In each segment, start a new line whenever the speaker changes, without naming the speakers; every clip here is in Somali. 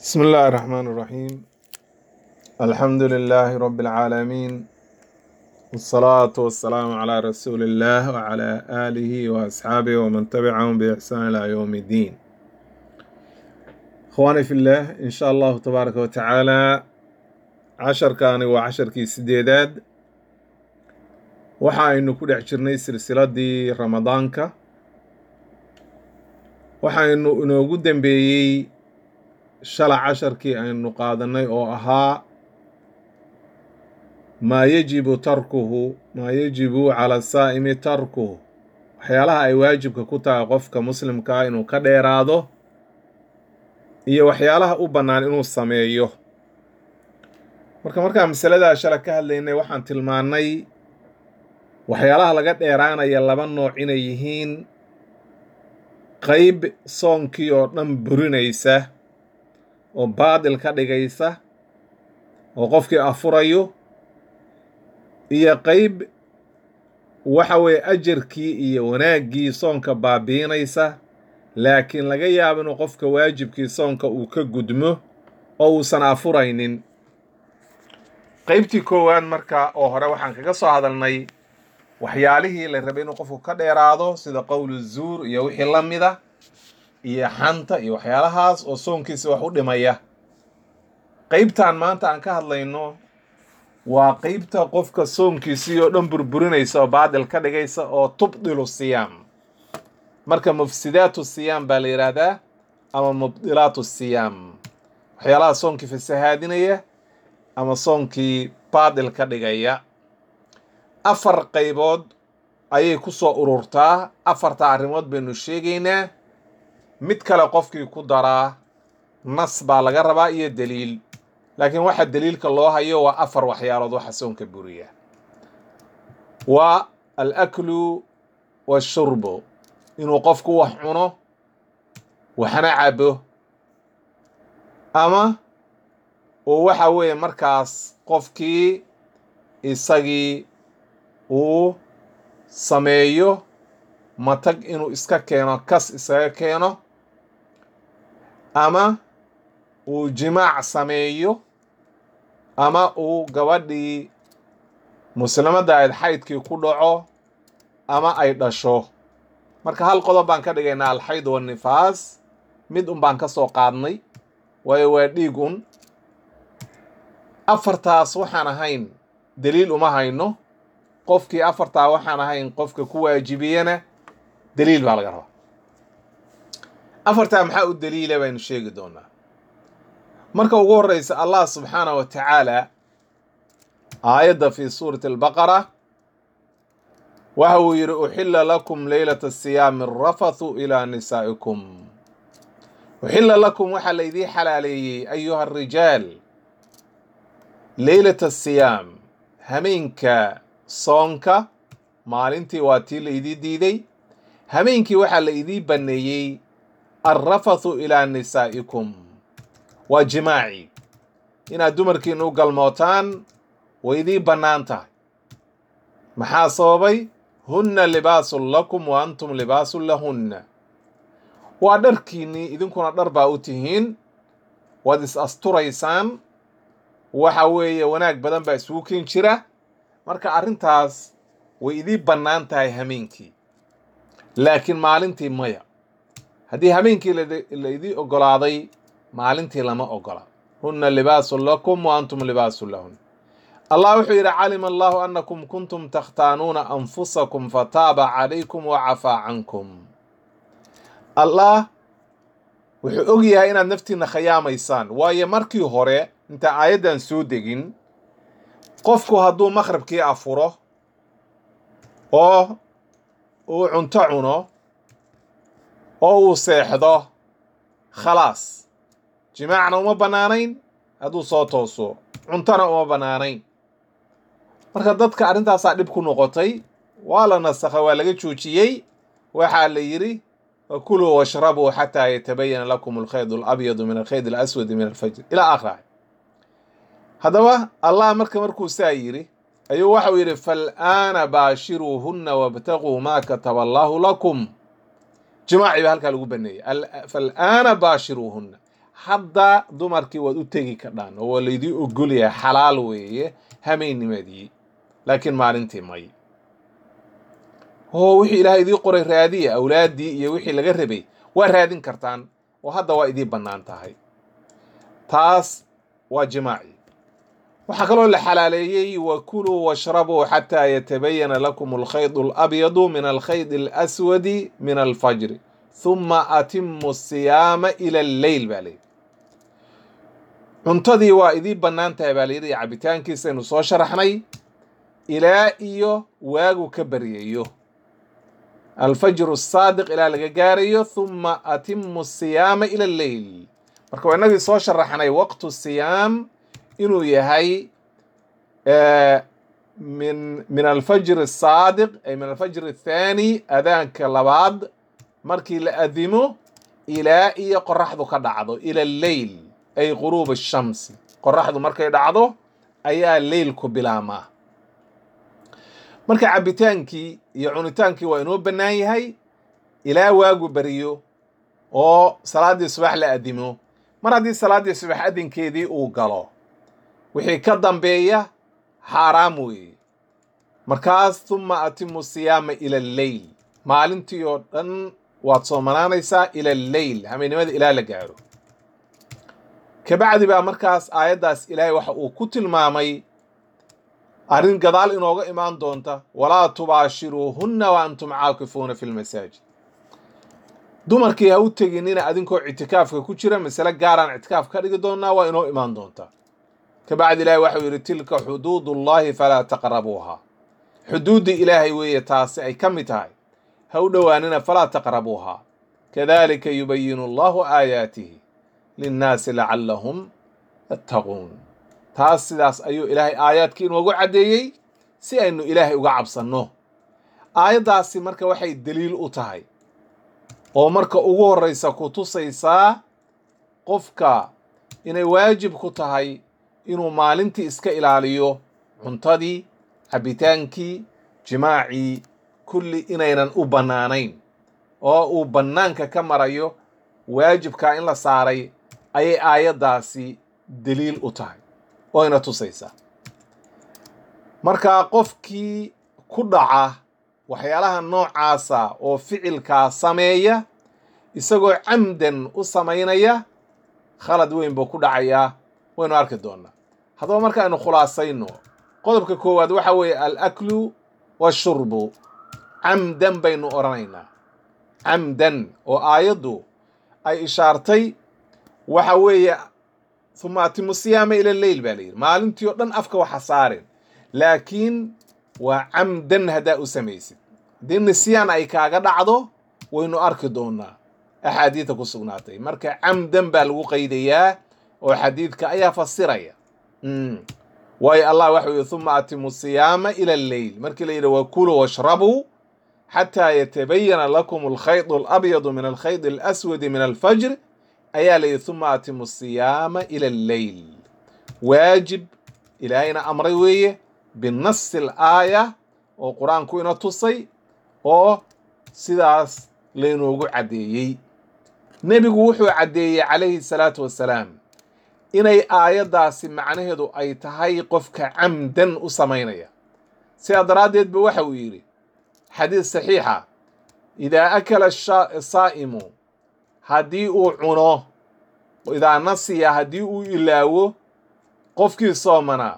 بسم الله الرحمن الرحيم الحمد لله رب العالمين والصلاة والسلام على رسول الله وعلى آله وأصحابه ومن تبعهم بإحسان إلى يوم الدين إخواني في الله إن شاء الله تبارك وتعالى عشر كان وعشر كي سديداد waxaaynu ku dhex jirnay silsiladii ramadaanka waxaynu inoogu dambeeyey shala casharkii aynu qaadanay oo ahaa maa yajibu tarkuhu maa yajibu cala saa'imi tarkuhu waxyaalaha ay waajibka ku tahay qofka muslimkaa inuu ka dheeraado iyo waxyaalaha u bannaan inuu sameeyo marka markaan masaladaa shala ka hadlaynay waxaan tilmaannay waxyaalaha laga dheeraanaya laba nooc inay yihiin qayb soonkii oo dhan burinaysa oo baadil ka dhigaysa oo qofkii afurayo iyo qayb waxa weeye ajarkii iyo wanaaggii soonka baabiinaysa laakiin laga yaabo inuu qofka waajibkii soonka uu ka gudmo oo uusan afuraynin qaybtii koowaad marka oo hore waxaan kaga soo hadalnay waxyaalihii la rabay inuu qofku ka dheeraado sida qowlu zuur iyo wixii la mida iyo xanta iyo waxyaalahaas oo soonkiisa wax u dhimaya qeybtan maanta aan ka hadlayno waa qeybta qofka soonkiisii oo dhan burburinaysa oo baadil ka dhigaysa oo tubdilu siyaam marka mufsidaatu siyaam baa la yidhaahdaa ama mubdilaatu siyaam waxyaalaha soonkii fasahaadinaya ama soonkii baadil ka dhigaya afar qaybood ayay ku soo ururtaa afarta arrimood baynu sheegaynaa mid kale qofkii ku daraa nas baa laga rabaa iyo deliil laakiin waxa deliilka loo hayo waa afar waxyaalood waxa soonka buriya waa al aklu washurbu inuu qofku wax cuno waxna cabo ama uu waxa weeye markaas qofkii isagii uu sameeyo matag inuu iska keeno kas isaga keeno ama uu jimaac sameeyo ama uu gabadhii muslimadda ayd xaydkii ku dhaco ama ay dhasho marka hal qodob baan ka dhigaynaa alxayd wannifaas mid un baan ka soo qaadnay waayo waa dhiig un afartaas waxaan ahayn deliil uma hayno qofkii afartaa waxaan ahayn qofka ku waajibiyana deliil baa laga rabaa afartaa maxaa u deliila baynu sheegi doonaa marka ugu horreysa allah subxaanah wa tacaala aayadda fi suurati albaqara waxa uu yidhi uxilla lakum leylata siyaami arafathu ilaa nisaa'ikum uxilla lakum waxaa laydii xalaaleeyey ayuha arijaal leylata asiyaam hameenka soonka maalintii waa tii la idii diiday hameenkii waxaa la idii banneeyey alrafathu ilaa nisaa'ikum waa jimaaci inaad dumarkiina u galmootaan way idii bannaan tahay maxaa sababay hunna libaasun lakum wa antum libaasun lahunna waa dharkiinnii idinkuna dhar baa u tihiin waad is asturaysaan waxa weeye wanaag badan baa isugu ken jira marka arrintaas way idii bannaan tahay hameenkii laakiin maalintii maya haddii hameenkii la idii oggolaaday maalintii lama oggola hunna libaasun lakum wa antum libaasun lahun allah wuxuu yidhi calima allahu annakum kuntum takhtaanuuna anfusakum fataaba calaykum wa cafaa cankum allah wuxuu og yahay inaad naftiinna khayaamaysaan waayo markii hore intaan aayaddan soo degin qofku hadduu maqhribkii afuro oo uu cunto cuno oo uu seexdo khalaas jimaacna uma bannaanayn hadduu soo tooso cuntona uma bannaanayn marka dadka arrintaasaa dhib ku noqotay waa la nasakha waa laga joojiyey waxaa la yidhi kuluu washrabuu xataa yatabayana lakum alkhayd alabyadu min alkhayd alaswadi min alfajr ilaa aakhirah haddaba allah marka markuu saa yidhi ayuu waxau yidhi fal'aana baashiruuhunna wabtaguu maa kataba allaahu lakum jimaaci baa halkaa lagu baneeyey fal'aana baashiruuhunna hadda dumarkii waad u tegi kadhaan oo waa laydii ogolyahay xalaal weeye hameennimadii laakiin maalintii may oo wixii ilaahay idii qoray raadiya awlaaddii iyo wixii laga rabay waa raadin kartaan oo hadda waa idii bannaan tahay taas waa jimaaci waxaa kaloo la xalaaleeyey wakuluu washrabuu xataa yatabayana lakum alkhayd alabyadu min alkhayd alaswadi min alfajri huma atimu siyaama ila alleyl baa layidhi cuntadii waa idii bannaan tahay baa layidhi cabitaankiisaynu soo sharaxnay ilaa iyo waagu ka baryayo alfajru asaadiq ilaa laga gaarayo huma atimu siyaama ila alleyl marka waa inagii soo sharaxnay waqtu siyaam inuu yahay min min alfajr asaadiq ay min alfajr athaani adaanka labaad markii la adimo ilaa iyo qoraxdu ka dhacdo ila alleyl ay quruub ashamsi qoraxdu markay dhacdo ayaa leylku bilaamaa marka cabbitaankii iyo cunitaankii waa inoo bannaan yahay ilaa waagu beriyo oo salaaddii subax la adimo mar haddii salaaddii subax adinkeedii uu galo wixii ka dambeeya xaaraam weeye markaas huma atimu siyaama ila alleyl maalintii oo dhan waad soomanaanaysaa ila alleyl hameennimada ilaa la gaaro kabacdi baa markaas aayaddaas ilaahay waxa uu ku tilmaamay arrin gadaal inooga imaan doonta walaa tubaashiruuhunna wa antum caakifuuna fi lmasaajid dumarkii ha u teginina adinkoo ictikaafka ku jira masale gaaraan ictikaaf ka dhigi doonnaa waa inoo imaan doontaa kabacdi ilaahay waxau yidhi tilka xuduudullahi falaa taqrabuuha xuduuddii ilaahay weeye taasi ay ka mid tahay ha u dhowaanina falaa taqrabuuha kadalika yubayinu allahu aayaatihi linnaasi lacallahum yattaquun taas sidaas ayuu ilaahay aayaadkii inoogu caddeeyey si aynu ilaahay uga cabsanno aayaddaasi marka waxay deliil u tahay oo marka ugu horraysa ku tusaysaa qofka inay waajib ku tahay inuu maalintii iska ilaaliyo cuntadii cabbitaankii jimaacii kulli inaynan u bannaanayn oo uu bannaanka ka marayo waajibkaa in la saaray ayay aayaddaasi deliil u tahay oo ina tusaysaa marka qofkii ku dhaca waxyaalaha noocaasa oo ficilkaa sameeya isagoo camdan u samaynaya khalad weyn buu ku dhacayaa waynu arki doonnaa haddaba marka aynu khulaasayno qodobka koowaad waxa weeye alaklu washurbu camdan baynu odhanaynaa camdan oo aayaddu ay ishaartay waxa weeye huma atimu siyaama ila leyl baa layidhi maalintii oo dhan afka waxa saaren laakiin waa camdan haddaa u samaysid haddii nisyaan ay kaaga dhacdo waynu arki doonnaa axaadiidta ku sugnaatay marka camdan baa lagu qaydayaa oo xadiidka ayaa fasiraya waayo allah waxa yidhi huma atimu siyaama ila alleyl markii la yidhi wakuluu washrabuu xataa yatabayana lakum alkhayd alabyadu min alkhayd alaswadi min alfajr ayaa la yidhi huma atimu siyaama ila alleyl waajib ilaahayna amray weeye binasi alaaya oo qur-aanku ina tusay oo sidaas laynoogu caddeeyey nebigu wuxuu caddeeyey calayhi salaatu wassalaam inay aayaddaasi macnaheedu ay tahay qofka camdan u samaynaya sidaa daraaddeed ba waxa uu yidhi xadiis saxiixa idaa akala saa'imu haddii uu cuno idaa nasiya haddii uu ilaawo qofkii soomanaa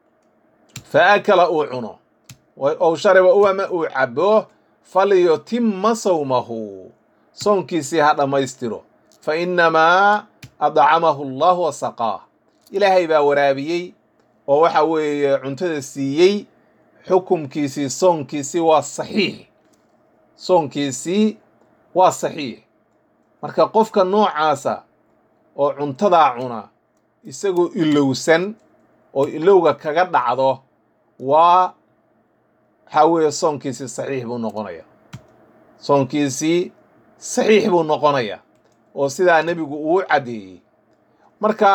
fa akala uu cuno ow shariba u ama uu cabo falyotima sawmahu soonkiisii ha dhammaystiro fa innamaa adcamahu allahu wasaqaah ilaahay baa waraabiyey oo waxa weeye cuntada siiyey xukumkiisii soonkiisii waa saxiix soonkiisii waa saxiix marka qofka noocaasa oo cuntadaa cuna isagoo ilowsan oo ilowga kaga dhacdo waa waxaa weeye soonkiisii saxiix buu noqonaya soonkiisii saxiix buu noqonaya oo sidaa nebigu uu caddeeyey marka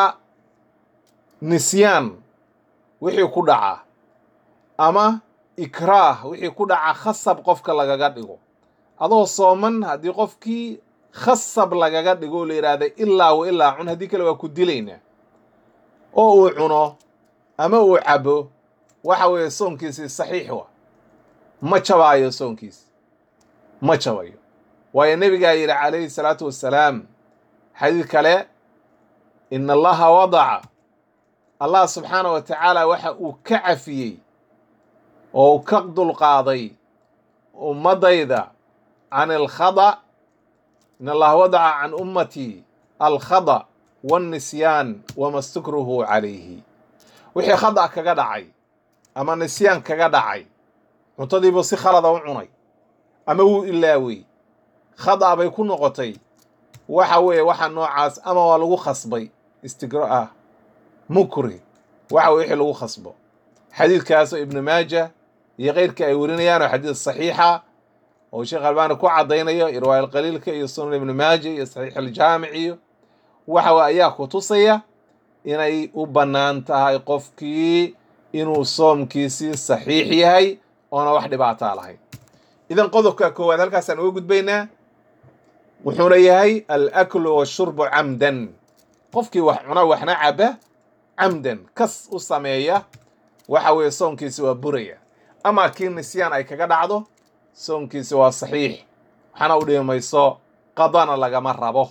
nisyaan wixii ku dhaca ama ikraah wixii ku dhaca khasab qofka lagaga dhigo adoo sooman haddii qofkii khasab lagaga dhigo la yidhaahda ilaa wa ilaa cun haddii kale waa ku dilaynaa oo uu cuno ama uu cabo waxa weeye soonkiisii saxiix wa ma jabaayo soonkiisi ma jabayo waayo nebigaa yidhi calayhi salaatu wassalaam xadiid kale ina allaha wadaca allah subxaana wa tacaala waxa uu ka cafiyey oo uu ka dulqaaday ummadayda can alkhada in allaha wadaca can ummatii alkhada waannisyaan wama stukruhu calayhi wixii khada kaga dhacay ama nisyaan kaga dhacay cuntadiibuu si khalada u cunay ama wuu ilaawey khada bay ku noqotay waxa weeye waxa noocaas ama waa lagu khasbay istigro ah mukri waxa weye wixii lagu khasbo xadiidkaasoo ibnu maaja iyo keyrka ay warinayaan oo xadiid saxiixa oo sheekh albaani ku caddaynayo irwaay alqaliilka iyo sunan ibnu maaja iyo saxiix aljaamic iyo waxa ayaa ku tusaya inay u bannaan tahay qofkii inuu soomkiisii saxiix yahay oona wax dhibaataa lahayn idan qodobka koowaad halkaasaan uga gudbaynaa wuxuuna yahay alaklu washurbu camdan qofkii wax cuna waxna caba camdan kas u sameeya waxa weeye soonkiisi waa buraya ama kii nisyaan ay kaga dhacdo soonkiisi waa saxiix waxaana u dhimi mayso qadana lagama rabo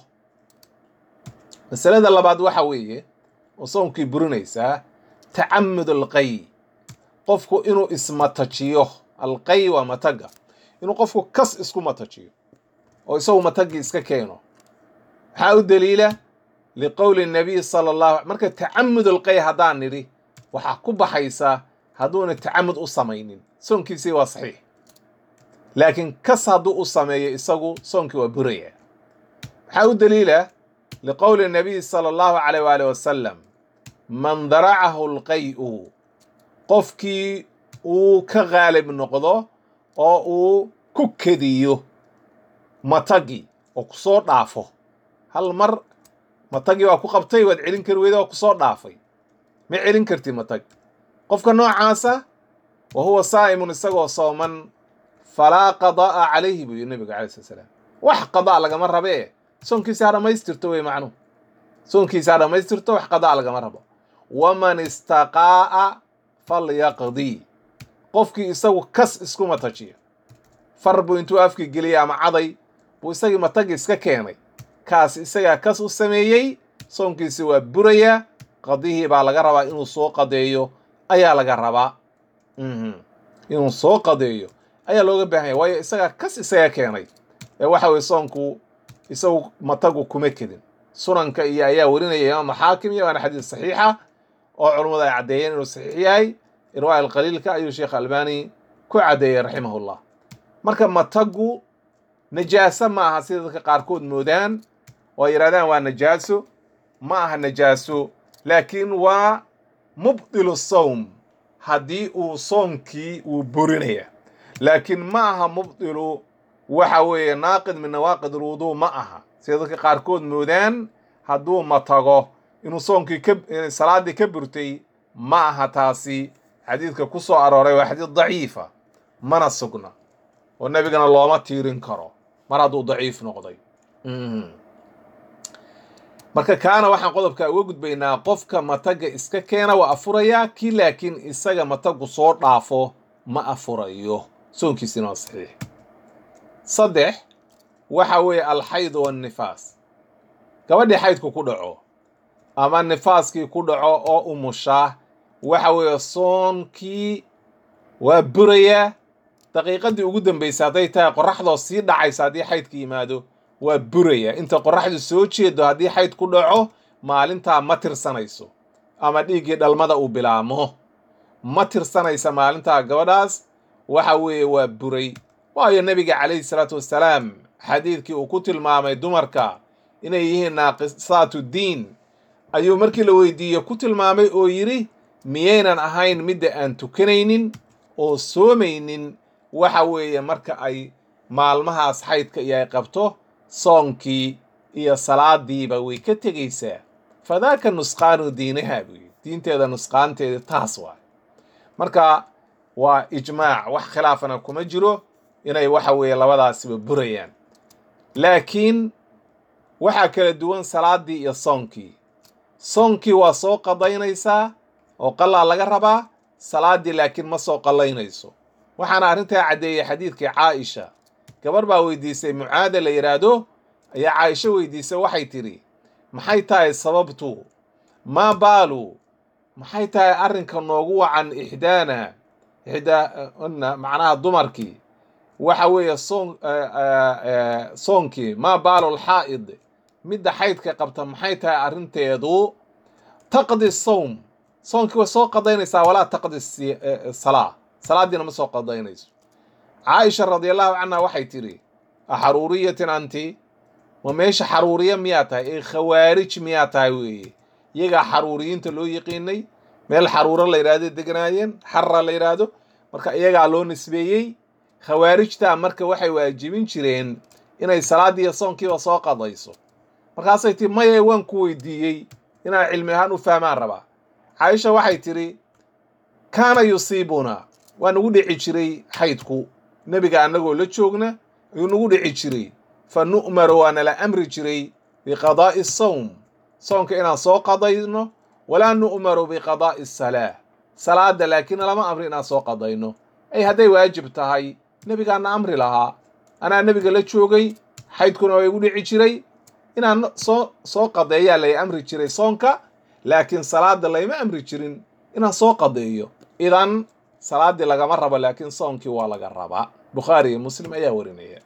masalada labaad waxa weeye oo soonkii burinaysaa tacamud alqay qofku inuu ismatajiyo alqay waa mataga inuu qofku kas isku matajiyo oo isagu matagii iska keeno maxaa u daliila liqowli nabiy sala allahu marka tacamud alqay haddaan nidhi waxaa ku baxaysa hadduuna tacamud u samaynin soonkiisii waa saxiix laakiin kas hadduu u sameeyo isagu soonkii waa buraya maxaa u daliila liqowli nabiy sala allahu calayh waali wasalam man daracahu alqay'u qofkii uu ka qaalib noqdo oo uu ku kediyo matagi oo kusoo dhaafo hal mar matagii waa ku qabtay waad celin kari weyda waa kusoo dhaafay ma celin kartid matag qofka noocaasa wa huwa saa'imun isagoo sooman falaa qadaa'a calayhi buu yidhi nabiga calai slat slaam wax qadaa lagama rabee soonkiisi ha dhammaystirto wey macnuhu soonkiisi ha dhammaystirto wax qadaa lagama rabo waman istaqaa'a falyaqdii qofkii isagu kas isku matajiya far buu intuu afkii geliyay ama caday buu isagii matagi iska keenay kaas isagaa kas u sameeyey soonkiisi waa buraya qadihii baa laga rabaa inuu soo qadeeyo ayaa laga rabaa inuu soo qadeeyo ayaa looga baahan yahy waayo isagaa kas isaga keenay ee waxa weye soonku isagu matagu kuma kedin sunanka iyo ayaa warinaya imaam xaakim iyo waana xadiis saxiixa oo culummadu ay caddeeyeen inuu saxiix yahay irwaa alqaliilka ayuu sheekh albani ku caddeeyey raximahullah marka matagu najaaso ma aha sida dadka qaarkood moodaan oo ay yidhahdaan waa najaaso ma aha najaaso laakiin waa mubdilu sawm haddii uu soomkii uu burinaya laakiin ma aha mubdilu waxa weeye naaqid min nawaaqid alwuduu ma aha sida dadka qaarkood moodaan hadduu matago inuu soonkii ka salaaddii ka burtay ma aha taasi xadiidka ku soo arooray waa xadiid daciifa mana sugna oo nebigana looma tiirin karo mar hadduu daciif noqday marka kaana waxaan qodobka uga gudbaynaa qofka mataga iska keena waa afurayaa kii laakiin isaga matagu soo dhaafo ma afurayo soonkiisina waa saxiix saddex waxa weeye alxaydu waannifaas gabadhii xaydku ku dhaco ama nifaaskii ku dhaco oo umushaa waxa weeye soonkii waa burayaa daqiiqadii ugu dambaysa hadday tahay qoraxdoo sii dhacaysa haddii xaydka yimaado waa buraya inta qoraxdu soo jeedo haddii xayd ku dhaco maalintaa ma tirsanayso ama dhiiggii dhalmada uu bilaamo ma tirsanaysa maalintaa gabadhaas waxa weeye waa buray waayo nebiga calayhi salaatu wassalaam xadiidkii uu ku tilmaamay dumarka inay yihiin naaqisaatu diin ayuu markii la weydiiye ku tilmaamay oo yidhi miyaynan ahayn midda aan tukanaynin oo soomaynin waxa weeye marka ay maalmahaas xaydka iyo ay qabto soonkii iyo salaadiiba way ka tegaysaa fadaaka nusqaanu diinaha buu yidhi diinteeda nusqaanteeda taas waay marka waa ijmaac wax khilaafana kuma jiro inay waxa weeye labadaasiba burayaan laakiin waxaa kala duwan salaadii iyo soonkii soonkii waa soo qadaynaysaa oo qalaa laga rabaa salaadii laakiin ma soo qallaynayso waxaana arrintaa caddeeyey xadiidkii caaisha gabar baa weydiisay mucaada la yidhaahdo ayaa caaisho weydiisay waxay tidhi maxay tahay sababtu maa baalu maxay tahay arrinka noogu wacan ixdaana ixdaana macnaha dumarkii waxa weeye soon soonkii maa baalu lxaa'id midda xaydka qabta maxay tahay arrinteedu taqdi sawm soonkii way soo qadaynaysaa walaa taqdi salaa salaadiina ma soo qadaynayso caaisha radiallahu canha waxay tidhi axaruuriyatin anti ma meesha xaruuriya miyaa tahay ee khawaarij miyaa tahay weeye iyagaa xaruuriyiinta loo yiqiinay meel xaruuro la yidhahdo deganaayeen xarra la yidhaahdo marka iyagaa loo nisbeeyey khawaarijtaa marka waxay waajibin jireen inay salaadiiyo soonkiiba soo qadayso markaasay tii maye waan ku weydiiyey inaan cilmi ahaan u fahmaan rabaa caaisha waxay tidhi kaana yusiibuna waa nagu dhici jiray xaydku nebiga annagoo la joogna ayuu nagu dhici jiray fa nu'maru waa nala amri jiray biqadaa'i sawm soonka inaan soo qadayno walaa nu'maru biqadaa'i salaa salaada laakiin lama amri inaan soo qadayno ay hadday waajib tahay nebigaana amri lahaa anaa nebiga la joogay xaydkuna waa igu dhici jiray inaan soo soo qadeeyaa lay amri jiray soonka laakiin salaada layma amri jirin inaan soo qadeeyo idan salaaddii lagama rabo laakiin soonkii waa laga rabaa bukhaari iyo muslim ayaa warinaya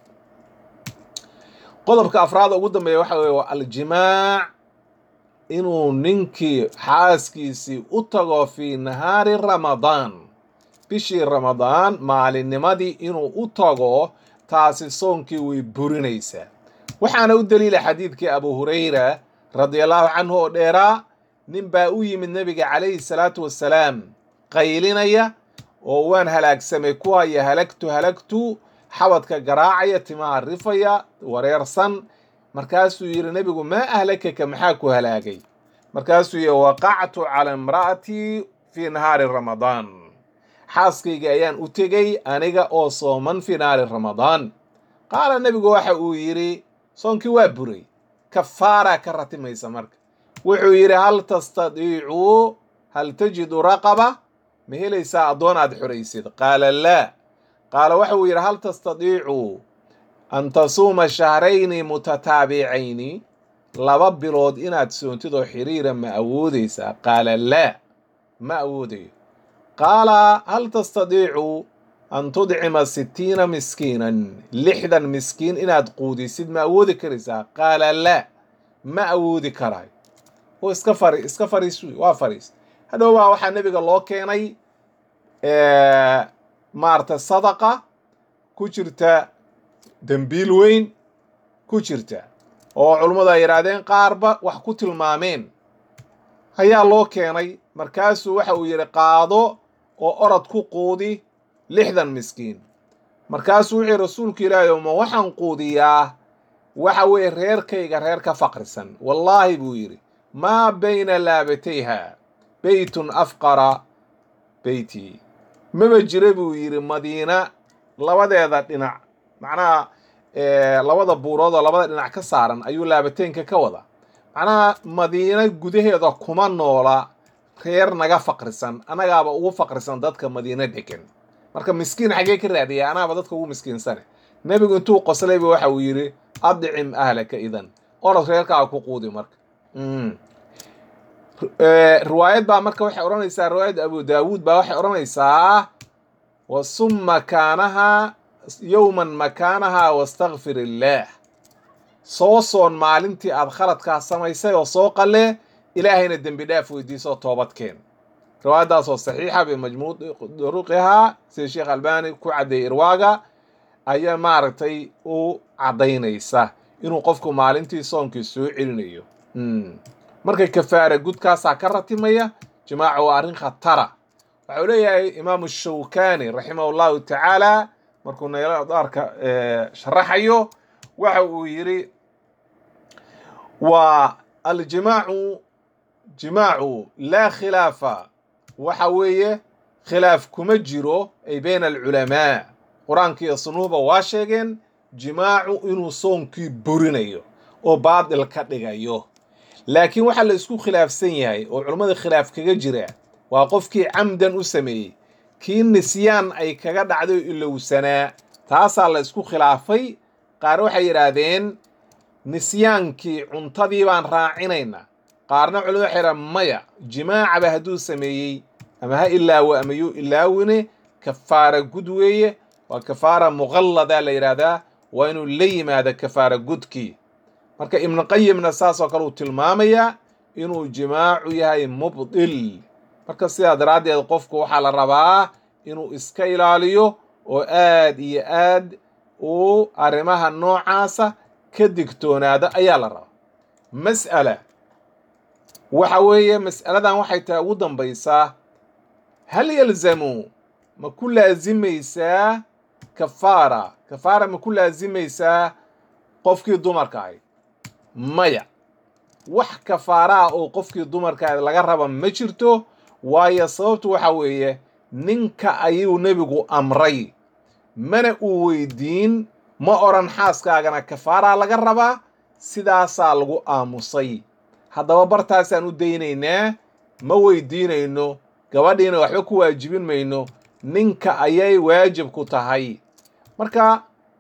qodobka afraada ugu dambeeya waxa weye waa aljimaac inuu ninkii xaaskiisii u tago fii nahaari ramadaan bishii ramadaan maalinnimadii inuu u tago taasi soonkii way burinaysaa waxaana u daliila xadiidkii abu hurayra radiallahu canhu oo dheeraa nin baa u yimid nebiga calayhi salaatu wassalaam qaylinaya oo waan halaagsamay ku haya halagtu halagtu xabadka garaacaya timaha rifaya wareersan markaasuu yidhi nebigu maa ahlakaka maxaa ku halaagay markaasuu yidhi waqactu cala imra'atii fii nahaari ramadaan xaaskayga ayaan u tegey aniga oo sooman fii nahaari ramadaan qaala nebigu waxa uu yidhi soonkii waa buray kafaaraa ka ratimaysa marka wuxuu yidhi hal tastadiicuu hal tajidu raqaba ma helaysaa addoon aad xoraysid qaala laa qaala waxa uu yidhi hal tastadiicuu an tasuuma shahrayni mutataabicayni laba bilood inaad soontid oo xiriira ma awoodaysaa qaala laa ma awoodayo qaala hal tastadiicuu an tudcima sittiina miskiinan lixdan miskiin inaad quudisid ma awoodi karaysaa qaala laa ma awoodi karayo oo iska fari iska fariis waa fariis hadhow baa waxaa nebiga loo keenay maarata sadaqa ku jirta dembiil weyn ku jirta oo culummadu ay yidhaahdeen qaarba wax ku tilmaameen ayaa loo keenay markaasuu waxa uu yidhi qaado oo orod ku quudi lixdan miskiin markaasuu wuxuu rasuulku ilaahay ma waxaan quudiyaa waxa weeye reerkayga reer ka faqrisan wallaahi buu yidhi maa bayna laabatayha beytun afqara beyti maba jira buu yidhi madiina labadeeda dhinac macnaha labada buurood oo labada dhinac ka saaran ayuu laabateynka ka wada macnaha madiina gudaheeda kuma noola reer naga faqrisan annagaaba ugu faqrisan dadka madiina degan marka miskiin xaggee ka raadiya anaaba dadka ugu miskiinsane nebigu intuu qoslayba waxa uu yidhi adcim ahlaka idan orod reerkaaga ku quudi marka riwaayad baa marka waxay odhanaysaa riwaayadda abu daawuud baa waxay odhanaysaa wasum makaanaha yowman makaanaha wastakfir illaah soo soon maalintii aad khaladkaa samaysay oo soo qalle ilaahayna dembi dhaaf weydiisoo toobadkeen riwaayaddaasoo saxiixa bimajmuuc duruqihaa sida sheekh albani ku caddeeyey irwaaga ayaa maaragtay u caddaynaysa inuu qofku maalintii soonkii soo celinayo marka kafaara gudkaasaa ka ratimaya jimaaca waa arrin khatara waxau leeyahay imaamu shawkani raximah llahu tacaala markuu naylarka sharaxayo waxa uu yidhi waa aljimaacu jimaacu laa khilaafa waxa weeye khilaaf kuma jiro ay bayna alculamaa qur-aanka iyo sunnuhuba waa sheegeen jimaacu inuu soonkii burinayo oo baadil ka dhigayo laakiin waxaa la isku khilaafsan yahay oo culummada khilaaf kaga jira waa qofkii camdan u sameeyey kii nisyaan ay kaga dhacday oo ilowsanaa taasaa la isku khilaafay qaar waxay yidhaahdeen nisyaankii cuntadii baan raacinaynaa qaarna culimadu waxay yidhahdeen maya jimaacaba hadduu sameeyey ama ha ilaawo ama yuu ilaawine kafaara gud weeye waa kafaara muqalladaa la yidhaahdaa waa inuu la yimaado kafaara gudkii marka ibnuqayimna saasoo kale uu tilmaamayaa inuu jimaacu yahay mubdil marka sidaa daraaddeed qofku waxaa la rabaa inuu iska ilaaliyo oo aad iyo aad uu arrimaha noocaasa ka digtoonaado ayaa la rabaa mas'ala waxa weeye mas'aladan waxay tahay ugu dambaysaa hal yalzamu ma ku laasimaysaa kafaara kafaara ma ku laasimaysaa qofkii dumarka ahayd maya wax kafaaraa oo qofkii dumarka ahayd laga raba ma jirto waayo sababtu waxa weeye ninka ayuu nebigu amray mana uu weydiin ma odhan xaaskaagana kafaaraa laga rabaa sidaasaa lagu aamusay haddaba bartaasaan u daynaynaa ma weydiinayno gabadhiina waxba ku waajibin mayno ninka ayay waajib ku tahay marka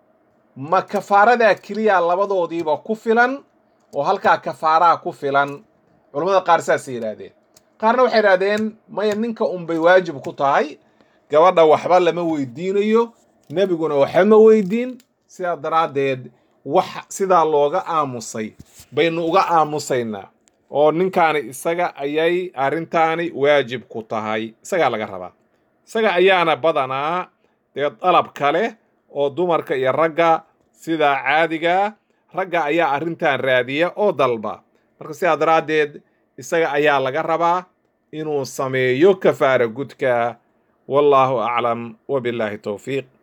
ma kafaaradaa keliya labadoodiiba ku filan oo halkaa kafaaraa ku filan culammada qaar saasay yidhaahdeen qaarna waxay yidhahdeen maya ninka unbay waajib ku tahay gabadha waxba lama weydiinayo nebiguna waxba ma weydiin sidaa daraaddeed wax sidaa looga aamusay baynu uga aamusaynaa oo ninkaani isaga ayay arrintaani waajib ku tahay isagaa laga rabaa isaga ayaana badanaa dee dalab kale oo dumarka iyo ragga sidaa caadigaa ragga ayaa arrintan raadiya oo dalba marka sidaa daraaddeed isaga ayaa laga rabaa inuu sameeyo kafaara gudka wallaahu aclam wabillaahi towfiiq